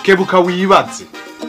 kebuka wibaze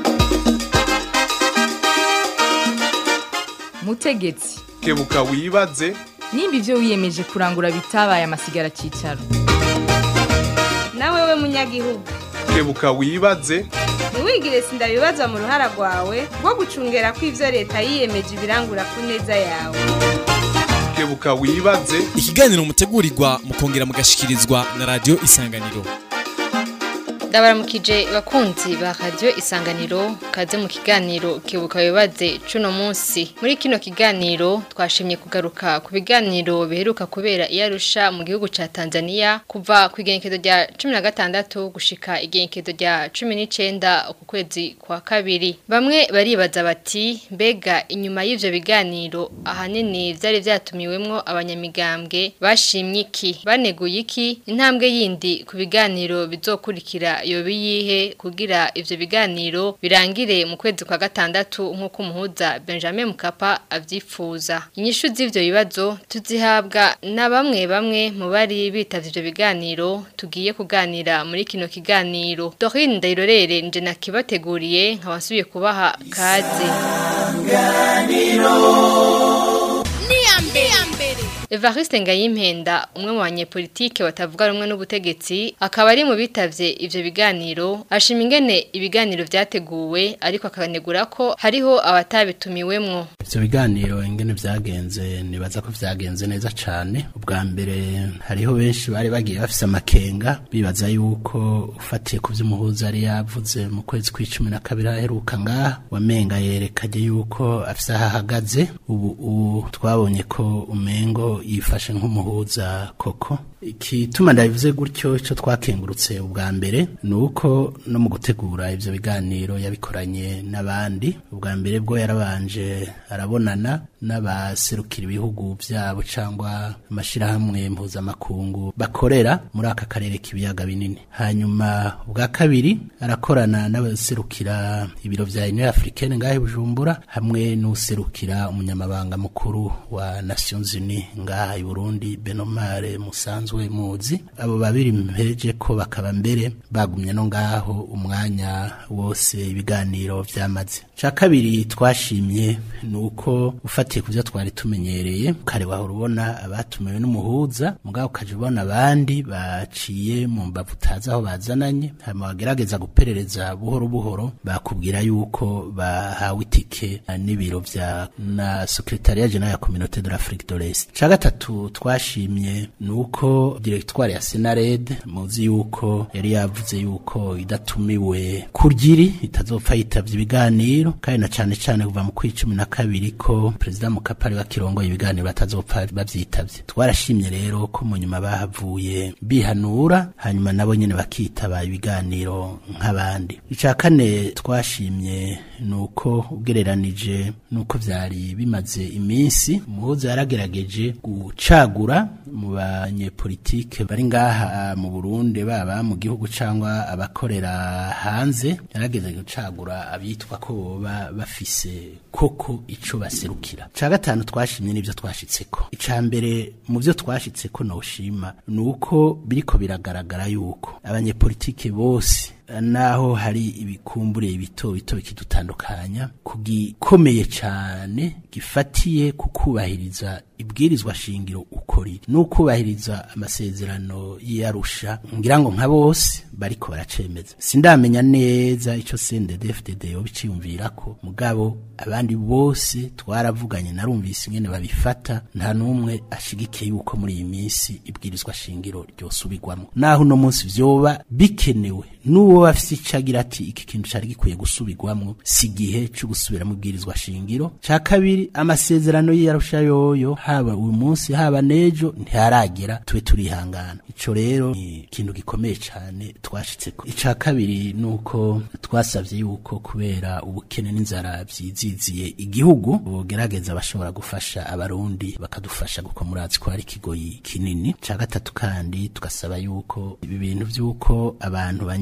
mutegetsi kebuka wibaze nimba ibyo wiyemeje kurangura bitabaye amasigara cyicaro nawe we munyagihugu kebuka wibaze ntiwigire sindabibazwa mu ruhara rwawe rwo gucungera ko ibyo leta yiyemeje ibirangura ku neza yawe kebuka wibaze ikiganiro mutegurirwa mukongera mugashikirizwa na radio isanganiro ndabaramukije bakunzi ba radio isanganiro kaze mu kiganiro kebuka bibaze cuno munsi muri kino kiganiro twashimye kugaruka ku biganiro biheruka kubera iyarusha mu gihugu ca Tanzania kuva ku igenekezo rya 16 gushika igenekezo rya 19 ku kwezi kwa kabiri bamwe baribaza bati mbega inyuma y'ivyo biganiro ahanini vyari vyatumiwemwo abanyamigambwe bashimye iki baneguye iki intambwe yindi ku biganiro bizokurikira yobi yihe kugira ivyo biganiro birangire mu kwezi kwa gatandatu nk'uko umuhuza Benjamin Mkapa avyifuza inyishu z'ivyo bibazo tuzihabwa na bamwe bamwe mu bari bitavye ivyo biganiro tugiye kuganira muri kino kiganiro Dorine Ndayirorere nje nakibateguriye nkabasubiye kubaha kaze Evariste Ngayimpenda umwe mu banyepolitike batavuga rumwe n'ubutegetsi akaba ari mu bitavye ivyo biganiro ashima ingene ibiganiro vyateguwe ariko akanegura ko hariho abatabitumiwemwo ivyo biganiro ingene vyagenze nibaza ko vyagenze neza cane ubwa mbere hariho benshi bari bagiye bafise amakenga bibaza yuko ufatiye ku vy'umuhuza yari yavuze mu kwezi kw'icumi na kabiri aheruka ngaha wamenga yerekanye yuko afise aho ahagaze ubu ubu twabonye ko umengo yifashe nk'umuhuza koko ikituma ndabivuze gutyo ico twakengurutse ubwa mbere ni uko no mu gutegura ivyo biganiro yabikoranye n'abandi ubwa mbere bwo yarabanje arabonana n'abaserukira ibihugu vyabo cangwa amashirahamwe mpuzamakungu bakorera muri aka karere k'ibiyaga binini hanyuma ubwa kabiri arakorana n'abaserukira ibiro vya Union Africaine ngahe Bujumbura hamwe n'userukira umunyamabanga mukuru wa Nations Unies ngaha i Burundi Benomare Musanzwe muzi abo babiri mpereje ko bakaba mbere bagumye no ngaho umwanya wose ibiganiro vyamaze ca kabiri twashimye nuko ufatiye kuvyo twari tumenyereye kare wahora ubona abatumiwe n'umuhuza mugabo ukaje ubona abandi baciye mu mbavu utazi aho bazananye hama bagerageza guperereza buhoro buhoro bakubwira yuko bahawe itike n'ibiro vya na secretariat general ya communauté de l'Afrique de l'Est ca gatatu twashimye nuko directoire ya Senared muzi yuko yari yavuze yuko idatumiwe kurgiri itazopfa yitavye ibiganiro kandi na cane cane kuva mu kwicumi na kabiri ko president Mukapa wa kirongo ibiganiro batazopfa bavyitavye twarashimye rero ko mu nyuma bahavuye bihanura hanyuma nabo nyene bakitaba ibiganiro nk'abandi ica kane twashimye nuko ugereranije nuko vyari bimaze iminsi umuhuza yaragerageje gucagura mu banyepolitike bari ngaha mu Burundi baba mu gihugu cangwa abakorera hanze yarageze gucagura abitwa ko boba bafise koko ico baserukira ca gatanu twashimye n'ivyo twashitseko ica mbere mu vyo twashitseko noshima nuko biriko biragaragara yuko abanyepolitike bose naho hari ibikumbure bito bito bikidutandukanya kugikomeye cyane gifatiye kukubahiriza ibwirizwa shingiro ukori n'ukubahiriza amasezerano y'arusha ngira ngo nka bose bariko baracemeza sindamenya neza ico CNDD-FDD yobiciyumvira ko mugabo abandi bose twaravuganye narumvise ingene babifata nta numwe ashigikiye yuko muri iyi minsi ibwirizwa shingiro ryosubirwamo naho uno munsi vyoba bikenewe n'uwo bafise icagira ati iki kintu cari gikwiye gusubirwamwo si igihe co gusubiramo ibwirizwa shingiro ca kabiri amasezerano y'arusha yoyo haba uyu munsi haba nejo ntiharagera tube turihangana ico rero ni ikintu gikomeye cane twashitseko ica kabiri nuko twasavye yuko kubera ubukene n'inzara vyiziziye igihugu bogerageza bashobora gufasha abarundi bakadufasha kuko murazi ko hari ikigoyi kinini ca gatatu kandi tugasaba yuko ibi bintu vy'uko abantu banyuruzwa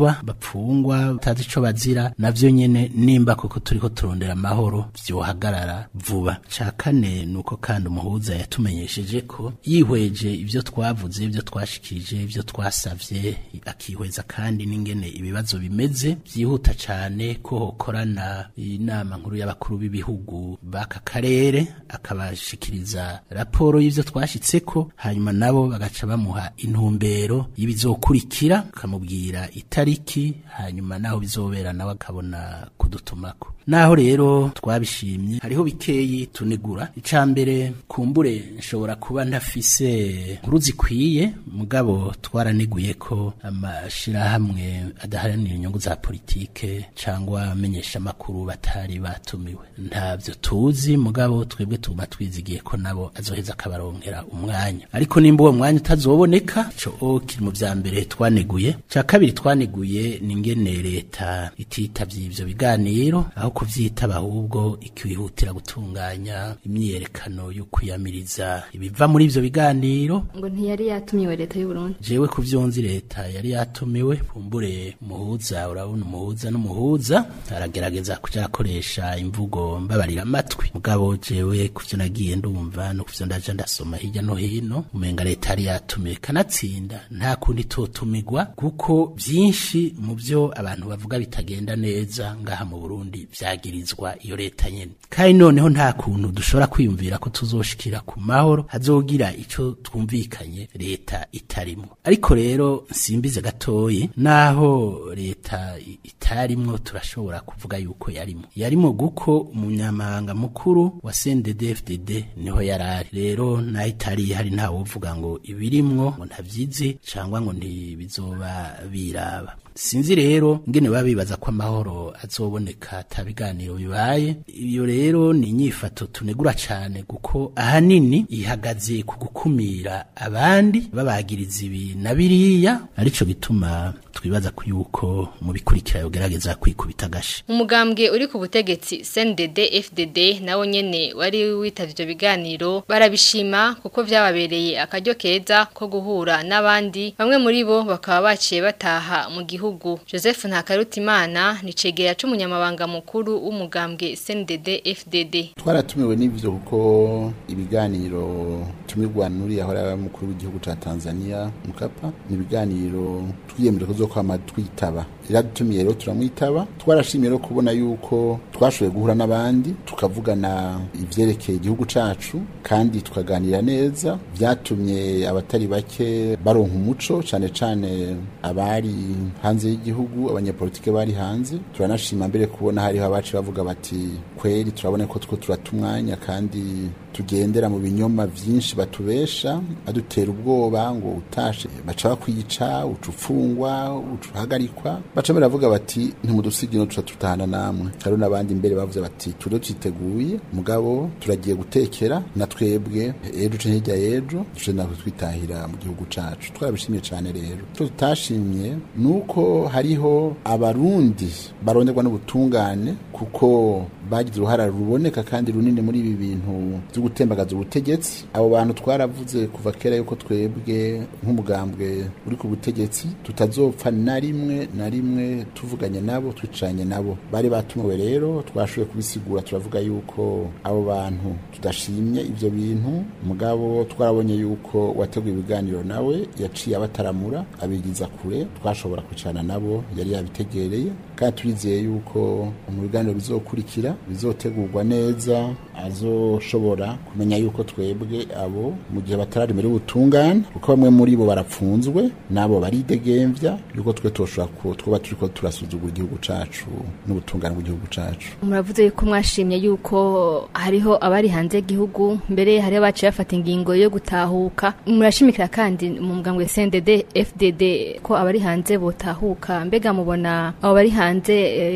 banyuruzwa bapfungwa utazi ico bazira navyo nyene nimba koko turiko turondera amahoro vyohagarara vuba ca kane nuko kandi umuhuza yatumenyesheje ko yihweje ivyo twavuze ivyo twashikirije ivyo twasavye akihweza kandi n'ingene ibibazo bimeze vyihuta cane ko hokorana inama nkuru y'abakuru b'ibihugu b'aka karere akabashikiriza raporo y'ivyo twashitseko hanyuma nabo bagaca bamuha intumbero y'ibizokurikira akamubwira itariki hanyuma naho bizobera nawe akabona kudutumako naho rero twabishimye hariho bikeyi tunigura icambere kumbure nshobora kuba ntafise nkuru zikwiye mugabo twaraniguye ko amashirahamwe adaharanira inyungu za politike cangwa amenyesha makuru batari batumiwe ntavyo tuzi mugabo twebwe tuguma twizigiye ko nabo azoheza akabaronkera umwanya ariko nimba uwo mwanya utazoboneka co kiri mu vya mbere twaneguye ca kabiri twaneguye ni ingene leta ititavye ivyo biganiro aho kuvyitaba ahubwo ikihutira gutunganya imyiyerekano yo kwiyamiriza ibiva muri ivyo biganiro ngo ntiyari yatumiwe leta y'u Burundi jewe ku vyonzi leta yari yatumiwe pumbure muhuza urabona umuhuza n'umuhuza aragerageza kuja akoresha imvugo mbabarira amatwi mugabo jewe kuvyo nagiye ndumva no kuvyo ndaja ndasoma hirya no hino umenga leta yari yatumiwe kanatsinda nta kundi totumigwa kuko vyinshi mu vyo abantu bavuga bitagenda neza ngaha mu Burundi vyagirizwa iyo leta nyene kandi noneho nta kuntu dushobora kwiyumvira ko tuzoshikira ku mahoro hazogira ico twumvikanye leta itarimwo ariko rero nsimbize gatoyi naho leta itarimwo turashobora kuvuga yuko yarimo yarimo guko umunyamabanga mukuru wa CNDD-FDD niho yarari rero naho itari hari nta wovuga ngo ibirimwo ngo ntavyizi cangwa ngo ntibizoba biraba sinzi rero ngene baba bibaza ko amahoro azoboneka ata biganiro bibaye iyo rero ni inyifato tunegura cane kuko ahanini ihagaze ku gukumira abandi babagiriza ibi na biriya arico gituma twibaza ko yuko mu bikurikira yogerageza kwikubita agashi umugambwe uri ku butegetsi CNDD FDD nawo nyene wari witavye ivyo biganiro barabishima kuko vyababereye akaryo keza ko guhura n'abandi bamwe muri bo bakaba baciye bataha mu gihugu Joseph Ntakarutimana ni cegera c'umunyamabanga mukuru w'umugambwe CNDD FDD twaratumiwe n'ivyo kuko ibiganiro tumirwa nuri ahora mukuru w'igihugu ca Tanzania Mkapa ni ibiganiro twiyemeje kuzokwama twitaba iradutumiye rero turamwitaba twarashimiye rero kubona yuko twashoboye guhura n'abandi tukavugana ivyerekeye igihugu cacu kandi tukaganira neza vyatumye abatari bake baronka umuco cane cane abari hanze y'igihugu abanyapolitike bari hanze turanashima mbere kubona hariho abaci bavuga bati kweri turabona ko two turata umwanya kandi tugendera mu binyoma vyinshi batubesha badutera ubwoba ngo utashe baca bakwica uca ufungwa uca uhagarikwa baca baravuga bati ntimudusigino tuca tutahana namwe hariho n'abandi imbere bavuze bati turiho twiteguye mugabo turagiye gutekera na twebwe ejo uce hirya y'ejo duce natwe twitahira mu gihugu cacu twarabishimye cane rero icyo tutashimye ni uko hariho abarundi baronderwa n'ubutungane kuko bagize uruhara ruboneka kandi runini muri ibi bintu byo gutembagaza ubutegetsi abo bantu twaravuze kuva kera yuko twebwe nk'umugambwe uri ku butegetsi tutazopfa na rimwe na rimwe tuvuganye nabo twicanye nabo bari batumiwe rero twashoboye kubisigura turavuga yuko abo bantu tudashimye ivyo bintu mugabo twarabonye yuko wateguye ibiganiro nawe yaciye abataramura abigiza kure twashobora kwicarana nabo yari yabitegereye kandi turizeye yuko mu biganiro bizokurikira bizotegurwa neza azoshobora kumenya yuko twebwe abo mu gihe batararimira ubutungane kuko bamwe muri bo barapfunzwe nabo baridegemvya yuko twe toshobora twuba turiko turasuzugura igihugu cacu n'ubutungane bw'igihugu cacu muravuze yuko mwashimye yuko hariho abari hanze y'igihugu mbere hariho baciye bafata ingingo yo gutahuka murashimikira kandi mu mugambwe CNDD FDD ko abari hanze botahuka mbega mubona abo bari hanze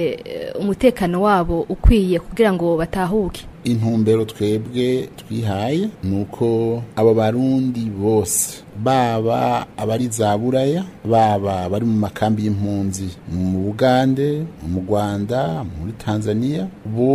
e, umutekano wabo ukwiye kugira ngo batahuke intumbero twebwe twihaye nuko abo barundi bose baba abari za buraya baba bari mu makambi y'impunzi mu bugande mu rwanda muri tanzania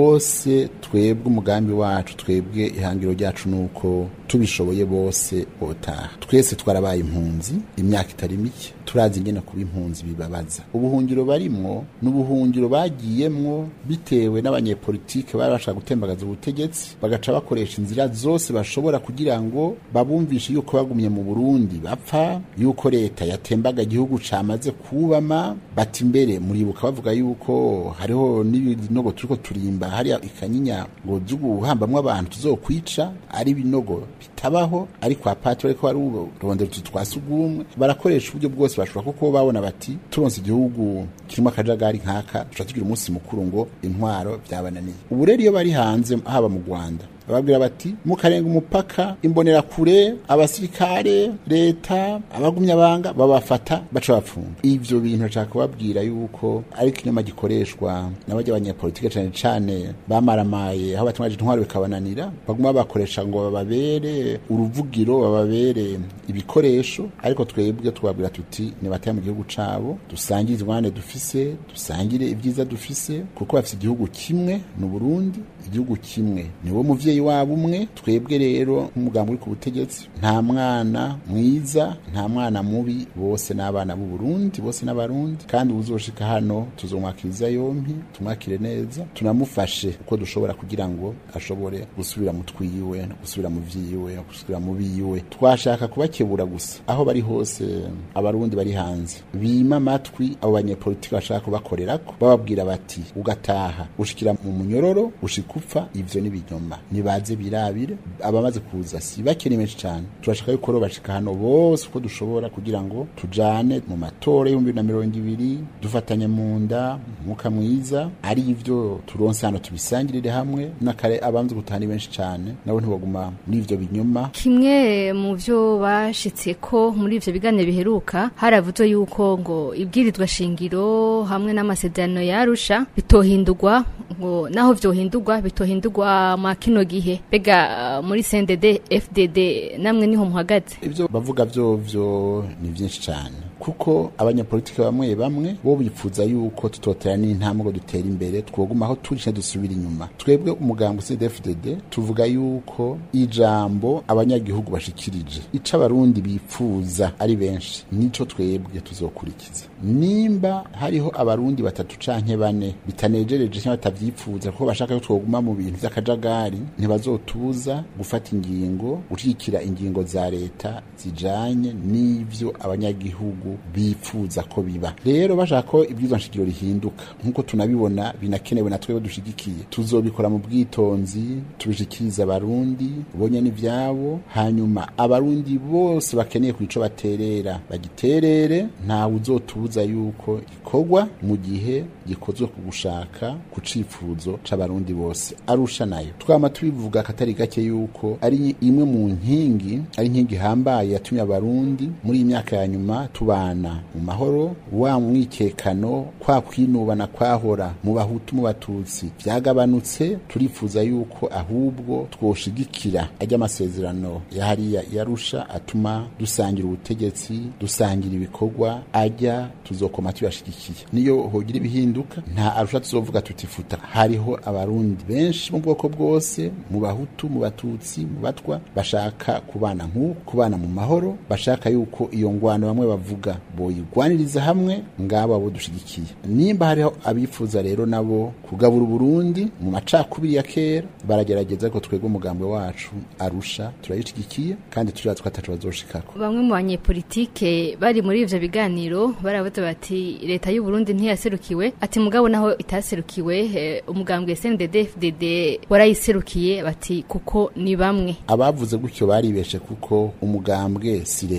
bose twebwe umugambi wacu twebwe ihangiro ryacu ni uko tubishoboye bose botaha twese twarabaye impunzi imyaka itari mike turazi ingene kuba impunzi bibabaza ubuhungiro barimwo ni ubuhungiro bagiyemwo bitewe n'abanyepolitike bari bashaka gutembagaza ubutegetsi bagaca bakoresha inzira zose bashobora kugira ngo babumvishe yuko bagumye mu burundi bapfa yuko leta yatembaga igihugu camaze kubama bati imbere muribuka bavuga yuko hariho n'ibinogo turiko turimba hariya ikanyinya ngo vy'uguhambamwo abantu tuzokwica ari ibinogo bitabaho ariko apatri ariko ari urondero utu twa sugumwe barakoresha uburyo bwose bashobora kuko babona bati turonse igihugu kirimo akajagari nk'aka duca tugira umunsi mukuru ngo intwaro byabananiye ubu rero iyo bari hanze haba mu rwanda bababwira bati mukarenga umupaka imbonerakure abasirikare leta abagumya banga babafata baca bapfunga ivyo bintu nashaka kubabwira yuko ari ikinyoma gikoreshwa n'abajya abanyapolitike cane cane bamaramaye aho batungaje intwaro bikabananira baguma bakoresha ngo bababere uruvugiro bababere ibikoresho ariko twebwe tubabwira tuti nibataye mu gihugu cabo dusangire izwane dufise dusangire ibyiza dufise kuko bafise igihugu kimwe ni Burundi igihugu kimwe niwo muvyeyi wabo umwe twebwe rero nk'umugambi uri ku butegetsi nta mwana mwiza nta mwana mubi bose n'abana b'u Burundi bose n'abarundi kandi uzoshika hano tuzomwakiriza yompi tumwakire neza tunamufashe uko dushobora kugira ngo ashobore gusubira mu twiwe no gusubira mu vyiwe no gusubira mu biwe twashaka kubakebura gusa aho bari hose abarundi bari hanze bima amatwi abo banyepolitiki bashaka kubakorerako bababwira bati ugataha ushikira mu munyororo ushika upfa ivyo ni binyoma nibaze birabire abamaze kuza si bakiri menshi cyane turashaka yuko rero bashika hano bose uko dushobora kugira ngo tujane mu matora y'ibihumbi bibiri na mirongo ibiri dufatanye mu nda umwuka mwiza ari ivyo turonse hano tubisangirire hamwe n'akare abanze gutaha ni benshi cyane nabo ntibaguma muri ivyo binyoma kimwe mu byo bashitse ko muri ivyo biganiro biheruka haravuzwe yuko ngo ibwirizwa shingiro hamwe n'amasezerano yarusha bitohindurwa ngo naho vyohindurwa bitohindurwa ma kino gihe bega uh, muri CNDD FDD namwe niho muhagaze ivyo bavuga vyovyo ni vyinshi cyane kuko abanyapolitike bamwe bamwe bo bipfuza yuko tutotera n'intambwe ngo dutera imbere twoguma aho turi dusubira inyuma twebwe umugambi CDFDD tuvuga yuko ijambo abanyagihugu bashikirije ico abarundi bipfuza ari benshi nico twebwe tuzokurikiza nimba hariho abarundi batatu canke bane bitanejereje cyangwa batavyifuza kuko bashaka ko twoguma mu bintu vy'akajagari ntibazotuza gufata ingingo gushigikira ingingo za leta zijanye n'ivyo abanyagihugu bifuza ko biba rero bashaka ko ibwirizwa nshingiro rihinduka nk'uko tunabibona binakenewe na twebwe dushigikiye tuzobikora mu bwitonzi tubishikiriza abarundi bonye n'ivyabo hanyuma abarundi bose bakeneye ku ico baterera bagiterere ntawe uzotubuza yuko gikorwa mu gihe gikozwe ku gushaka ku cifuzo c'abarundi bose arusha nayo twama tubivuga katari gake yuko ari imwe mu nkingi ari inkingi ihambaye yatumye abarundi muri iyi myaka ya nyuma tubana mu mahoro wa mwikekano kwa kwinubana kwahora mu bahutu mu batutsi vyagabanutse turifuza yuko ahubwo twoshigikira ajya amasezerano ya hariya yarusha atuma dusangira ubutegetsi dusangira ibikorwa ajya tuzokoma tuyashigikiye niyo hogira ibihinduka nta arusha tuzovuga tutifuta hariho abarundi benshi mu bwoko bwose mu bahutu mu batutsi mu batwa bashaka kubana nk'uko kubana mu mahoro bashaka yuko iyo ngwano bamwe bavuga boyigwaniriza hamwe ngabo abo dushigikiye nimba hariho abifuza rero nabo kugabura uburundi mu macakubiri ya kera baragerageza ko twebwe umugambi wacu arusha turayishigikiye kandi turiya twatacu bazoshikako bamwe mu banyepolitike bari muri ivyo biganiro baravuze bati leta y'u Burundi ntiyaserukiwe ati mugabo naho itaserukiwe eh, umugambwe SNDD FDD warayiserukiye bati kuko ni bamwe abavuze gutyo baribeshe kuko umugambwe si leta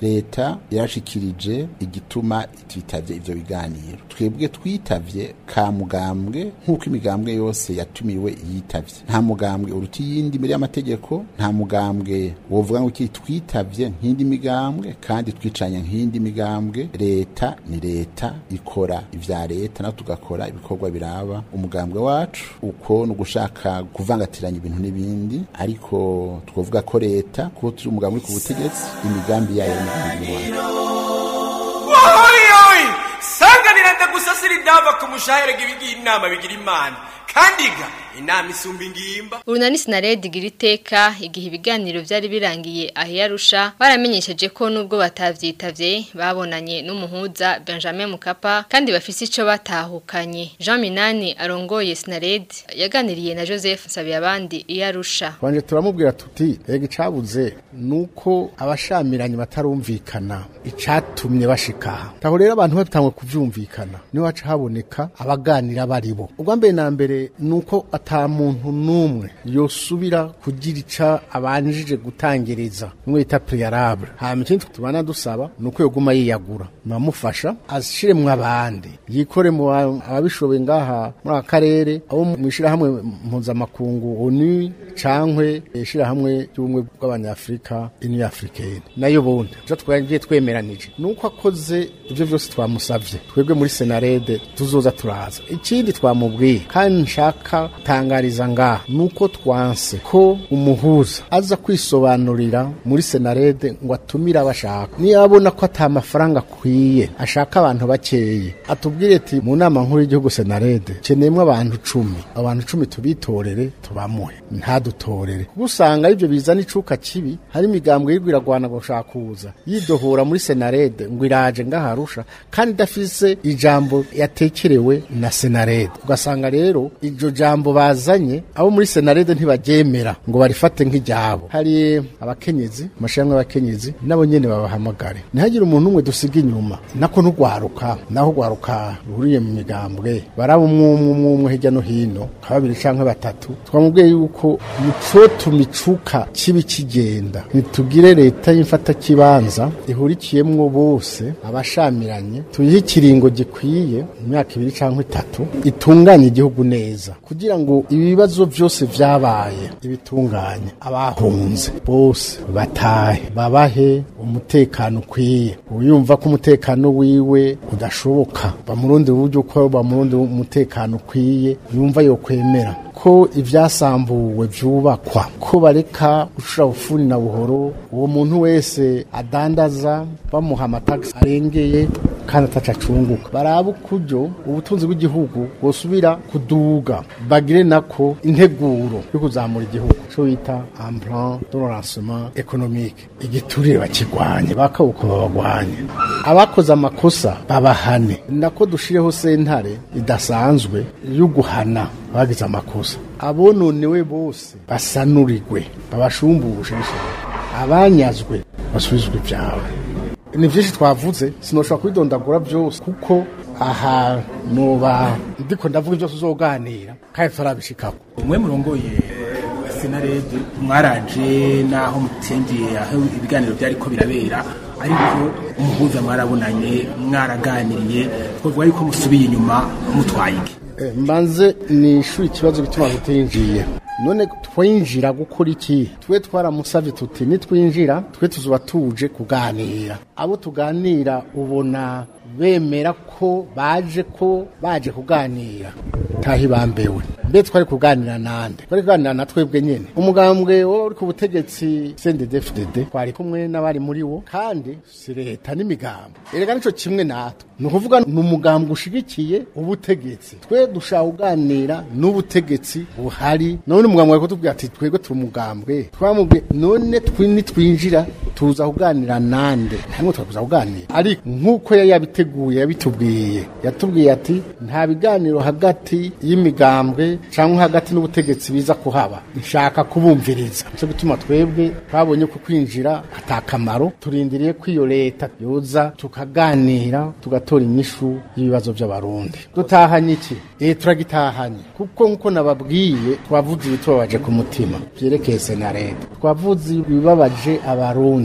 leta yarashikirije igituma twitavye ivyo biganiro twebwe twitavye ka mugambwe nk'uko imigambwe yose yatumiwe yitavye nta mugambwe uruta iyindi imbere y'amategeko nta mugambwe wovuga ngo iki twitavye nk'indi migambwe kandi twicanye nk'indi migambwe leta ni leta ikora ivya leta naho tugakora ibikorwa biraba umugambwe wacu uko ni ugushaka kuvangatiranya ibintu n'ibindi ariko twavuga ko leta kuko turi umugambwe uri ku butegetsi imigambi yayo n'imigambi wacu oyoyoy sanganira ndagusasira idava ku mushahere ibigira inama bigira imana kandi ga inama isumba ingimba Urunani Sinaredi igira iteka igihe ibiganiro byari birangiye ahiyarusha baramenyesheje ko nubwo batavyitavye babonanye n'umuhuza Benjamin Mukapa kandi bafise ico batahukanye Jean Minani arongoye Sinaredi yaganiriye na Joseph Nsabiyabandi iyarusha Twanje turamubwira tuti ega icabuze nuko abashamiranye batarumvikana icatumye bashika taho rero abantu batangwe kuvyumvikana niho haca haboneka abaganira baribo ubwa mbere na mbere nuko ata muntu numwe yosubira kugira ica abanjije gutangereza nimwe bita prealable hama ikindi tubana dusaba nuko yoguma yiyagura namufasha ashiremwo abandi yikore mu ba- ababishoboye ngaha muri aka karere abo mu ishirahamwe mpuzamakungu onu cankwe ishirahamwe ry'ubumwe bw'abanyafrika union africaine nayo bundi jo twagiye twemeranije nuko akoze ivyo vyose twamusavye twebwe muri senarede tuzoza turaza ikindi twamubwiye kandi nshaka tangariza ngaha nuko twanse ko umuhuza aza kwisobanurira muri senarede ngo atumire abashaka niyo abona ko ata mafaranga akwiye ashaka abantu bakeye atubwire ati mu nama nkuru y'igihugu senarede keneyemo abantu cumi abantu cumi tubitorere tubamuhe ntadutorere kuko usanga ibyo bizana icuka kibi hari imigambwe y'irwo iragwana gushaka kuza yidohora muri senarede ngo iraje ngaharusha kandi idafise ijambo yatekerewe na senarede ugasanga rero iryo jambo bazanye abo muri senarede ntibaryemera ngo barifate nk'iryabo hari abakenyezi amashyirahamwe y'abakenyezi nabo nyene babahamagare ntihagire umuntu umwe dusiga inyuma nako n'urwaruka naho urwaruka ruhuriye mu migambwe baraba umwe umwe umwe umwe hirya no hino nka babiri canke batatu twamubwiye yuko nicotuma icuka kibi kigenda nitugire leta y'imfatakibanza ihurikiyemwo bose abashamiranye tuyihe ikiringo gikwiye mu myaka ibiri canke itatu itunganye igihugu neza kugira ngo ibibazo byose vyabaye ibitunganye abahunze bose batahe babahe umutekano ukwiye uyumva ko umutekano wiwe udashoboka bamurundi uburyo ko bamurundi umutekano ukwiye yumva yo kwemera ko ibyasambuwe byubakwa ko bareka gucura bufuni na buhoro uwo muntu wese adandaza bamuha amatagisi arengeye kandi atacacunguka baraba ukuryo ubutunzi bw'igihugu bosubira kuduga bagire nako integuro yo kuzamura igihugu cyo bita emplan de lancement économique igiturire bakigwanye bakabuko babagwanye abakoze amakosa babahane nako dushireho sentare idasanzwe yo guhana bagize amakosa abononewe bose basanurirwe babashumbushe abanyazwe basubizwe ibyabo ni byinshi twavuze sinoshobora kubidondagura byose kuko aha nuba ndiko ndavuga byose uzoganira kandi turabishikako umwe murongoye senarede mwaraje naho mutengeye aho ibiganiro byariko birabera ariko umuhuza mwarabonanye mwaraganiriye twavuga yuko musubiye inyuma mutwaye iki mbanze ni ishuri ikibazo bituma tutinjiye none twinjira gukora iki twe twaramusabye tuti nitwinjira twe tuzuba tuje kuganira abo tuganira ubona bemera ko baje ko baje kuganira tahi bambewe mbe twari kuganira nande twari kuganira na twebwe nyene umugambwe wo uri ku butegetsi CNDD-FDD twari kumwe n'abari muri wo kandi si leta n'imigambo erega nico kimwe natwe ni ukuvuga ni umugambwe ushigikiye ubutegetsi twe dushaka kuganira n'ubutegetsi buhari none umugambwe ariko tubwira ati twebwe turi umugambwe twamubwiye none nitwinjira tuza kuganira nande ntabwo twakuza kuganira ariko nk'uko yari yabiteguye yabitubwiye yatubwiye ati nta biganiro hagati y'imigambwe cyangwa hagati n'ubutegetsi biza kuhaba nshaka kubumviriza cyo gutuma twebwe twabonye ko kwinjira atakamaro turindiriye ko iyo leta yoza tukaganira tugatora inyishu y'ibibazo by'abarundi dutahanye iki eh turagitahanye kuko nkuko nababwiye twavuze ibitubabaje ku mutima byerekeye senarete twavuze ibibabaje abarundi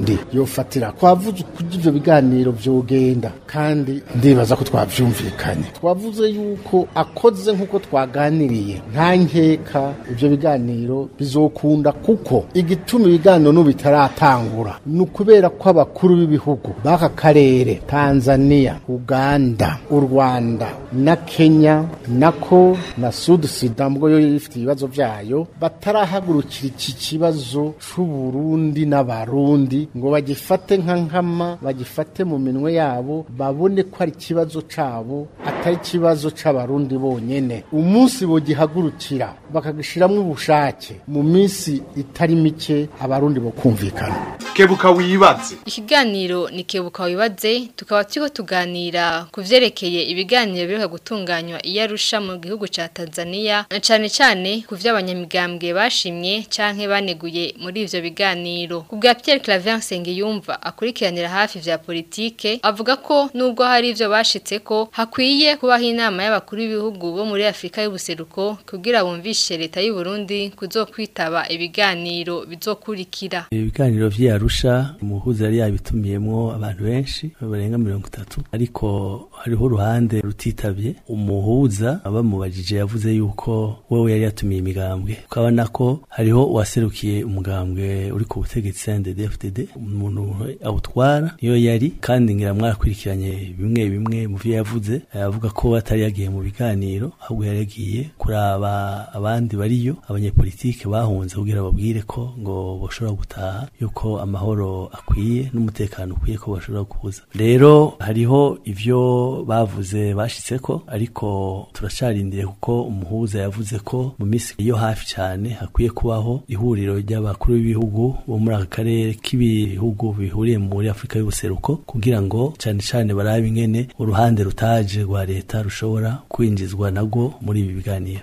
Burundi yofatira twavuze kugira ivyo biganiro vyogenda kandi ndibaza ko twavyumvikanye twavuze yuko akoze nk'uko twaganiriye nta nkeka ivyo biganiro bizokunda kuko igituma ibiganiro n'ubu bitaratangura ni ukubera ko abakuru b'ibihugu b'aka karere tanzania uganda u rwanda na kenya nako na sud sudan mbwo yo ifite ibibazo vyayo batarahagurukira iki kibazo c'uburundi n'abarundi ngo bagifate nka nkama bagifate mu minwe yabo babone ko ari ikibazo cabo atari ikibazo c'abarundi bonyene umunsi bogihagurukira bakagishiramwo ubushake mu minsi itari mike abarundi bo kumvikana kebuka wibaze Ikiganiro ni kebuka wibaze tukaba turiko tuganira ku vyerekeye ibiganiro biheruka gutunganywa i Arusha mu gihugu ca Tanzania na cane cane ku vy'abanyamigambwe bashimye canke baneguye muri ivyo biganiro. Ku bwa Pierre Claver Nsengiyumva akurikiranira hafi vya politike avuga ko nubwo hari ivyo bashitseko hakwiye kubaho inama y'abakuru b'ibihugu bo muri Afrika y'ubuseruko kugira bumvishe leta y'u Burundi kuzokwitaba ibiganiro bizokurikira. ibiganiro vy'Arusha umuhuza yari yabitumiyemwo abantu benshi barenga mirongo itatu ariko hariho uruhande rutitabye umuhuza abamubajije yavuze yuko wewe yari yatumiye imigambwe ukabona ko hariho uwaserukiye umugambwe uri ku butegetsi CNDD-FDD umuntu awutwara niyo yari kandi ngira mwarakurikiranye bimwe bimwe mu vyo yavuze avuga ko atari yagiye mu biganiro ahubwo yari yagiye kuraba abandi bariyo abanyepolitike bahunze kugira babwire ko ngo bashobora gutaha yuko amahoro akwiye n'umutekano ukwiye ko bashobora kuza rero hariho ivyo bavuze bashitseko ariko turacarindiriye kuko umuhuza yavuze ko mu minsi yo hafi cyane hakwiye kubaho ihuriro ry'abakuru b'ibihugu bo muri aka karere k'ibihugu bihuriye muri Afurika y'ubuseruko kugira ngo cyane cyane barabe ingene uruhande rutaje rwa leta rushobora kwinjizwa nagwo muri ibi biganiro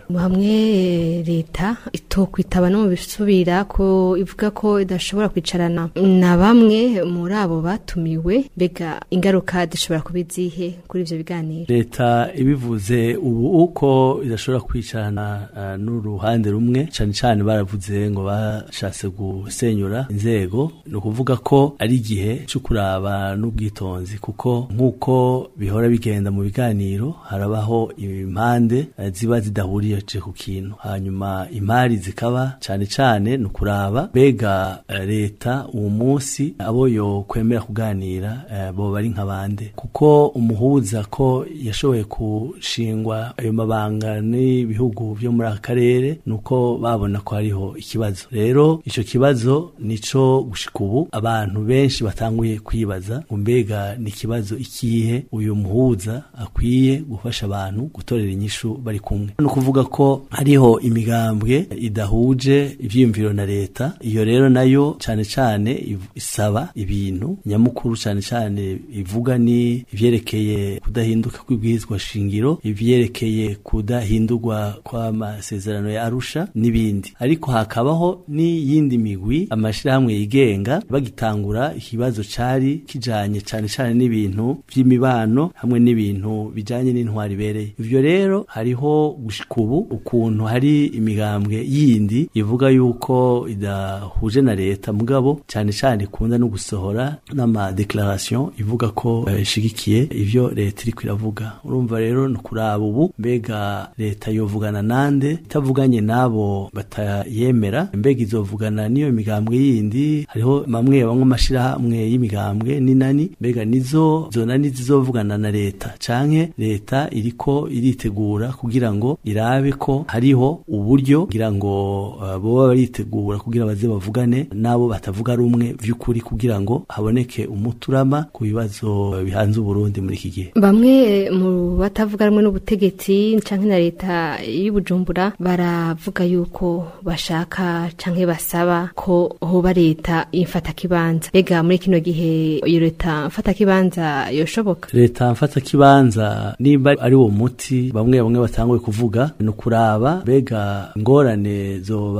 hamwe leta itokwitaba no mu bisubira ko ivuga ko idashobora kwicarana na bamwe muri abo batumiwe mbega ingaruka zishobora kuba izihe kuri ivyo biganiro leta ibivuze ubu uko idashobora kwicarana uh, n'uruhande rumwe cyane cyane baravuze ngo bashatse gusenyura inzego ni ukuvuga ko ari igihe cyo kuraba n'ubwitonzi kuko nk'uko bihora bigenda mu biganiro harabaho impande uh, ziba zidahuriye ku kintu hanyuma imari zikaba cyane cyane ni ukuraba mbega uh, leta uwo munsi abo yo kwemera kuganira uh, bo bari nk'abande kuko umuhuza ko yashoboye gushingwa ayo mabanga n'ibihugu byo muri aka karere nuko babona ko hariho ikibazo rero ico kibazo nico gushika ubu abantu benshi batanguye kwibaza ngo mbega ni ikibazo ikihe uyu muhuza akwiye gufasha abantu gutorera inyishu bari kumwe ni ukuvuga ko hariho imigambwe idahuje ivyiyumviro na leta iyo rero nayo cane cane isaba ibintu nyamukuru cane cane ivuga ni ivyerekeye kudahinduka kw'ibwirizwa shingiro ivyerekeye kudahindurwa kw'amasezerano ya Arusha n'ibindi ariko hakabaho n'iyindi migwi amashirahamwe yigenga bagitangura ikibazo cari kijanye cane cane n'ibintu vy'imibano hamwe n'ibintu bijanye n'intwari ibereye ivyo rero hariho gushika ubu ukuntu hari imigambwe yindi ivuga yuko idahuje na leta mugabo cane cane ikunda no gusohora n'ama declaration ivuga ko ishigikiye uh, ivyo leta iriko iravuga urumva rero ni kuraba ubu mbega leta yovugana nande itavuganye nabo batayemera mbega izovugana n'iyo migambwe yindi hariho mamwe bamwe amashirahamwe y'imigambwe n'inani mbega nizo zonani zizovugana na leta canke leta iriko iritegura kugira ngo irabe ko hariho uburyo kugira ngo uh, boba baritegura kugira baze bavugane nabo batavuga rumwe vy'ukuri kugira ngo haboneke umuturama ku bibazo bihanze Burundi muri iki gihe bamwe mu batavuga rumwe n'ubutegetsi canke na leta y'ubujumbura baravuga yuko bashaka canke basaba ko hoba leta imfata kibanza bega muri kino gihe iyo leta mfata kibanza yoshoboka leta mfata kibanza nimba ari wo muti bamwe bamwe batanguye kuvuga ni ukuraba bega ingorane zoba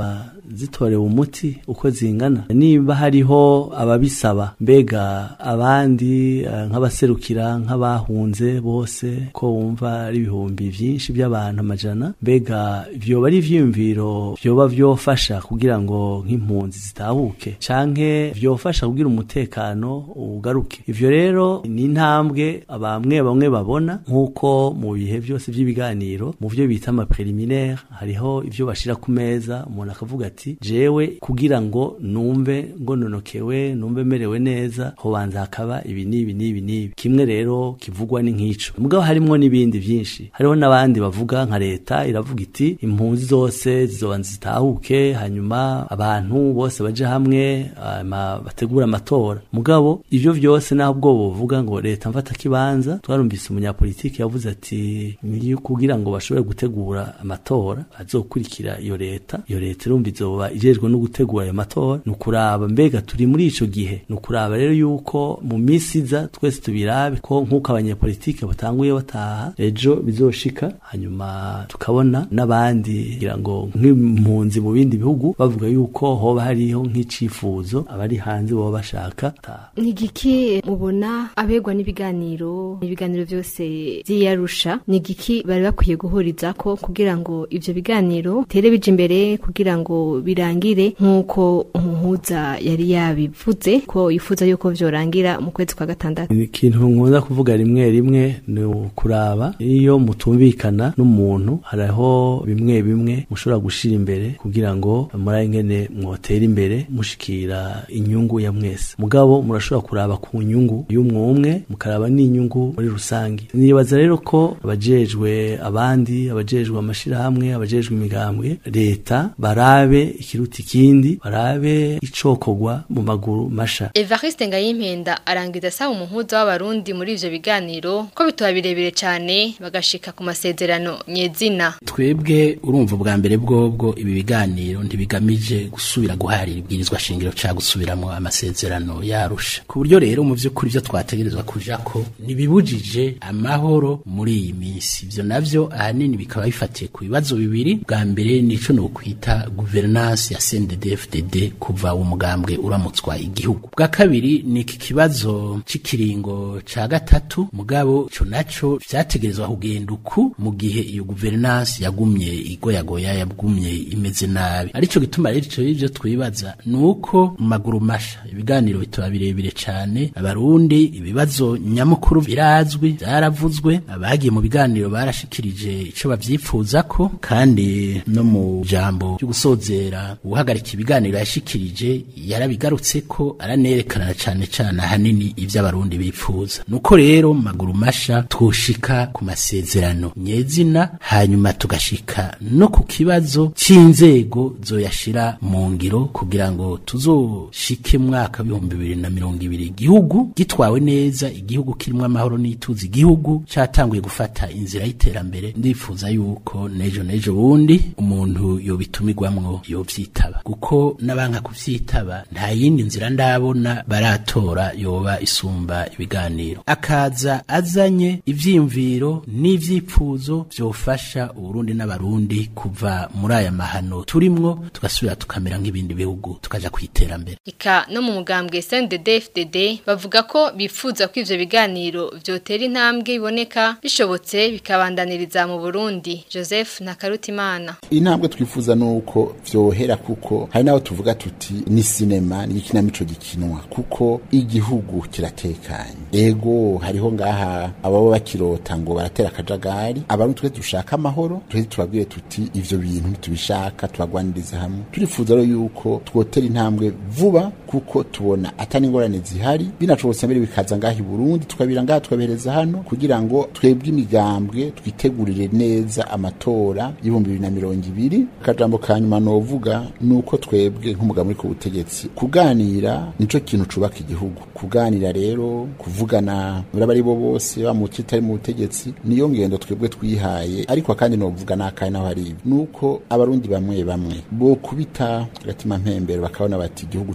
zitorewe umuti uko zingana niba hariho ababisaba mbega abandi eh, nk'abaserukira nk'abahunze bose ko wumva ari ibihumbi byinshi by'abantu amajana mbega vyoba ari ivyiyumviro vyoba vyofasha kugira ngo nk'impunzi zitahuke canke vyofasha kugira umutekano ugaruke ivyo rero ni intambwe abamwe bamwe babona nk'uko mu bihe byose by'ibiganiro mu vyo bita ama preliminaire hariho ivyo bashira ku meza umuntu akavuga ati jewe kugira ngo numve ngononokewe numve merewe neza hobanza hakaba ibi n'ibi n'ibi n'ibi kimwe rero kivugwa ni nk'ico mugabo harimwo n'ibindi vyinshi hariho n'abandi bavuga nka leta iravuga iti impunzi zose zizobanza zitahuke hanyuma abantu bose baje hamwe hanyuma bategura amatora mugabo ivyo vyose naho ubwo buvuga ngo leta mfata kibanza twarumvise umunyapolitiki yavuze ati ni kugira ngo bashobore gutegura amatora azokurikira iyo leta iyo leta irumva izoba ijejwe no gutegura ayo matora ni ukuraba mbega turi muri ico gihe ni ukuraba rero yuko mu misi iza twese tubirabe ko nk'uko abanyepolitike batanguye bataha ejo bizoshika hanyuma tukabona n'abandi kugira ngo nk'impunzi mu bindi bihugu bavuga yuko hoba hariho nk'icifuzo abari hanze baba bashaka taha ni igiki mubona abegwa n'ibiganiro ibiganiro byose by'iyarusha ni igiki bari bakwiye guhuriza ko kugira ngo ibyo biganiro tere bija imbere kugira ngo birangire nk'uko umuhuza yari yabivuze ko yifuza yuko vyorangira mu kwezi kwa gatandatu ikintu nkunda kuvuga rimwe rimwe ni ukuraba iyo mutumvikana n'umuntu hariho bimwe bimwe mushobora gushira imbere kugira ngo muri ingene mwotera imbere mushikira inyungu ya mwese mugabo murashobora kuraba ku nyungu y'umwe umwe mukaraba n'inyungu muri rusange nibaza rero ko abajejwe abandi abajejwe amashirahamwe abajejwe imigambwe leta barabe ikiruta ikindi barabe icokorwa mu maguru masha Evariste Ngayimpenda arangiza asaba umuhuza w'abarundi muri ivyo biganiro ko bitoba birebire cane bagashika ku masezerano nyezina twebwe urumva bwa mbere bwobwo ibi biganiro ntibigamije gusubira guharira ibwirizwa shingiro ca gusubiramo amasezerano yarusha ku buryo rero mu vy'ukuri vyo twategerezwa kuja ko ntibibujije amahoro muri iyi minsi ivyo navyo ahanini bikaba bifatiye ku bibazo bibiri bwa mbere nico no kwita governance ya CNDD-FDD kuva umugambwe uramutswa igihugu bwa kabiri ni iki kibazo c'ikiringo ca gatatu mugabo ico naco vyategerezwa kugenda uku mu gihe iyo governance yagumye igoyagoya yagumye imeze nabi arico gituma rero ico ivyo twibaza nuko mu maguru masha ibiganiro bitoba birebire cane abarundi ibibazo nyamukuru birazwi vyaravuzwe abagiye mu biganiro barashikirije ico bavyipfuzako kandi no mu jambo ryo gusozera uhagarika ibiganiro yashikirije yarabigarutse ko aranerekana cane cane ahanini ivyo abarundi bipfuza nuko rero mu maguru masha twoshika ku masezerano nyezina hanyuma tugashika no ku kibazo c'inzego zoyashira mu ngiro kugira ngo tuzoshike mu mwaka w'ibihumbi bibiri na mirongo ibiri igihugu gitwawe neza igihugu kirimwo amahoro n'ituze igihugu catanguye gufata inzira y'iterambere ndifuza yuko nejo nejo bundi umuntu yobitumirwamwo yovyitaba kuko n'abanka kuvyitaba nta yindi nzira ndabona baratora yoba isumba ibiganiro akaza azanye ivyiyumviro n'ivyipfuzo vyofasha uburundi n'abarundi kuva muri aya mahano turimwo tugasubira tukamera nk'ibindi bihugu tukaja kwiterambere Ika no mu mugambwe CNDD-FDD bavuga ko bifuza ko ivyo biganiro vyotera intambwe iboneka bishobotse bikabandaniriza mu Burundi Joseph Nakarutimana intambwe twifuza nuko vyohera kuko hari naho tuvuga tuti ni sinema ni ikinamico gikinwa kuko igihugu kiratekanye ego hariho ngaha ababa bakirota ngo baratera akajagari abarundi twe dushaka amahoro twe tubabwire tuti ivyo bintu ntitubishaka tubagwaniriza hamwe turifuza rero yuko twotera intambwe vuba kuko tubona atani ingorane zihari binashobotse mbere bikaza ngaha i Burundi tukabira ngaha tukabihereza hano kugira ngo twebwe imigambwe twitegurire neza amatora y'ibihumbi bibiri na mirongo ibiri akajambo ka nyuma novuga nuko twebwe nk'umugabo uri ku butegetsi kuganira nico kintu cubaka igihugu kuganira rero kuvugana bari bo bose ba mu kitari mu butegetsi niyo ngendo twebwe twihaye ariko kandi novuga n'akahe naho hari ibi nuko abarundi bamwe bamwe bo kubita agatima mpembero bakabona bati igihugu cacu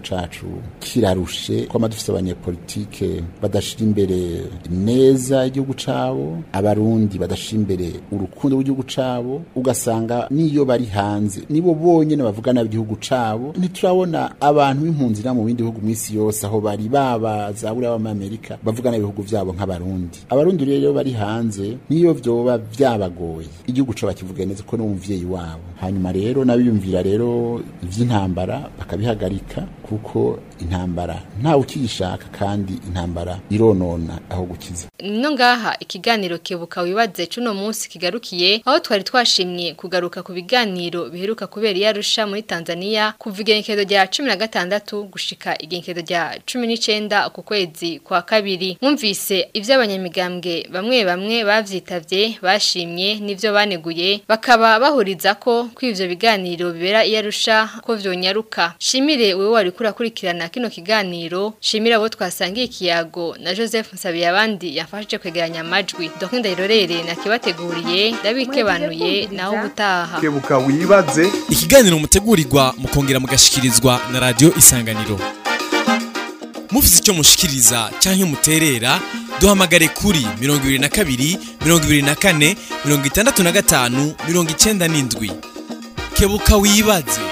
kirarushe kwama dufise abanyepolitike badashira imbere neza igihugu cabo abarundi badashira imbere urukundo rw'igihugu cabo ugasanga niyo bari hanze nibo bonyene bavuga nabi igihugu cabo ntiturabona abantu b'impunzi na mu bindi bihugu mw'isi yose aho bari baba za buriya b'amerika bavuga nabi ibihugu vyabo nk'abarundi abarundi rero bari hanze niyo vyoba vyabagoye igihugu co bakivuga neza ko n'umuvyeyi wabo hanyuma rero nabiyumvira rero ivy'intambara bakabihagarika kuko intambara ntawe ukiyishaka kandi intambara ironona aho gukiza no ngaha ikiganiro kebuka wibaze cuno munsi kigarukiye aho twari twashimye kugaruka ku biganiro biheruka kubera iyarusha muri Tanzania kuva igenekezo rya 16 gushika igenekezo rya 19 ku kwezi kwa kabiri mwumvise ivy'abanyamigambwe bamwe bamwe bavyitavye bashimye nivyo baneguye bakaba bahuriza ko kw'ivyo biganiro bibera iyarusha ko vyonyaruka shimire wewe wari kurakurikirana kino kiganiro shimira abo twasangiye ikiyago na Joseph Nsabiye abandi yafashije kwegeranya amajwi donc ndayirorere nakibateguriye ndabikebanuye naho gutaha kebuka wibaze ikiganiro mutegurirwa mukongera mugashikirizwa na radio isanganiro mufite icyo mushikiriza cyangwa muterera duhamagare kuri 22 24 65 97 kebuka wibaze